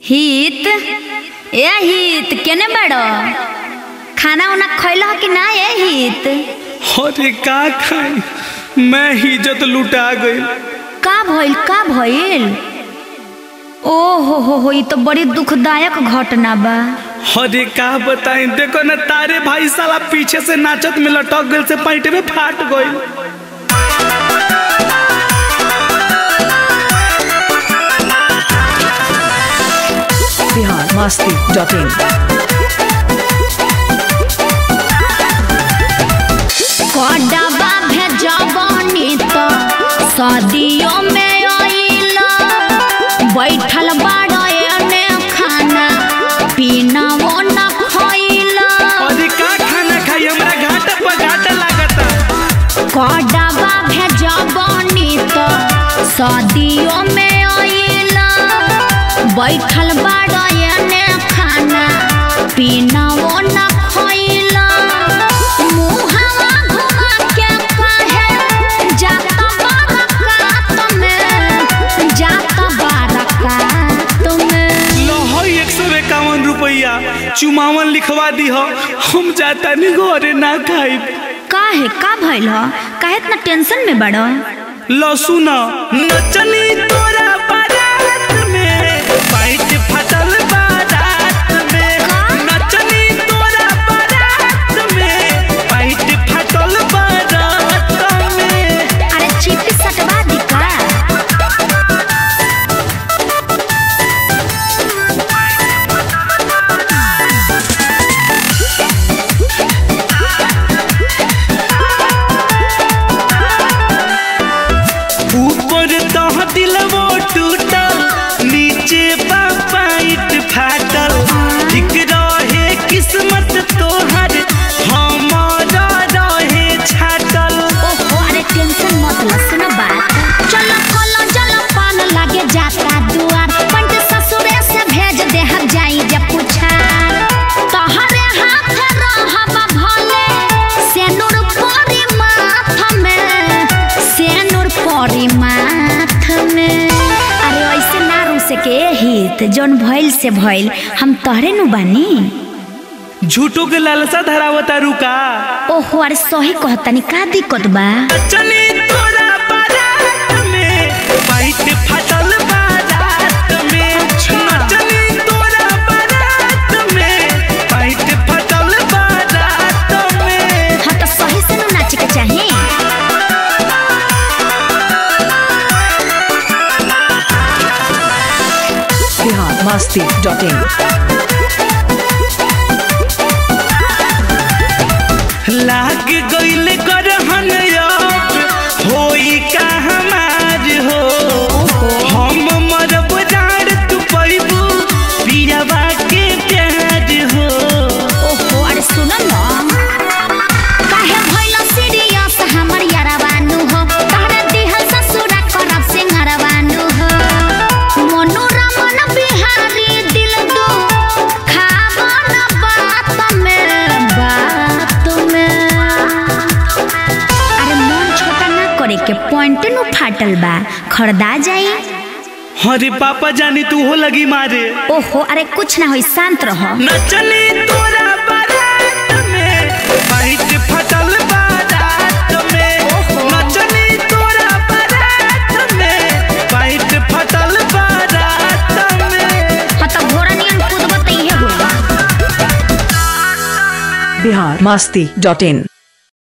हित ए हित केने बाड़ो खाना उना खैलो कि ना ए हित अरे का खाई मैं इज्जत लुटा गई का भइल का भइल ओ हो हो हो ई तो बड़ी दुखदायक घटना बा अरे का बताई देखो ना तारे भाई साला पीछे से नाचत में लटक गई से पैंट में फाट गई बिहार मस्ती डॉट इन कड़वा भेजबनी तो सदियों में आइला बैठल बाड़ो एने खाना पीना वो न खइला अरे का खाना खाई हमरा घाटा पर घाटा लागता कड़वा भेजबनी तो सदियों में आइला बैठल बाड़ो एने खाना पीना वो न खइला मुहावा घुमा के काहे जाता बारकात में जाता बारकात में लहई एक सौ इक्यावन रुपया चुमावन लिखवा दी हो हम जाता नहीं घरे ना खाई काहे का भइल ह काहे इतना टेंशन में बड़ो लहसुन नचनी तोरा बारात में पैंट फटल बारात में नचनी तोरा बारात में पैंट फटल बारात में अरे चिट्ठी सटवा दी का ऊपर तह दिलवो टूटल नीचे बा पैंट फाटल ठीक रहे किस्मत तोहर हमारा रहे छाटल ओहो अरे टेंशन मत ल सुनो बात चलो कलो चलो पान लागे जाता दुआर पंट ससुरे से भेज दे हम जाई जे पूछा तोहरे हाथ रहब भले सेनुर परी माथ में सेनुर परी माथ में अरे ऐसे ना रूसे के हित जौन भइल से भइल हम तोहरे नु बानी झूठो के लालसा धरावता रुका ओहो अरे सही कहतानी का दिक्कत बा चनी तोरा बारात में पैंट फटल बारात में नचनी तोरा बारात में पैंट फटल बारात में हाँ तो सही से नु नाचे के चाही बिहार मस्ती डॉट इन लाग गइल करहन अब होई का हमार हो हम मरब डार तू पैबू पियावा के प्यार हो ओहो अरे सुनो न काहे भइल सीरियस हमर यारवानु हो तहरा दिहल ससुरा करब सिंहरवानु हो मनोरमन बिहारी दिल दो खावन बात में बात में अरे मन छोटा ना करे के पॉइंट नु फाटल बा खरदा जाई अरे पापा जानी तू हो लगी मारे ओहो अरे कुछ ना होई शांत रहो नचनी तोरा बारात में पैंट फटल बारात में नचनी तोरा बारात में पैंट फटल बारात में हाँ तो घोड़ा नियन कूदब त इहे होई बिहार मस्ती डॉट इन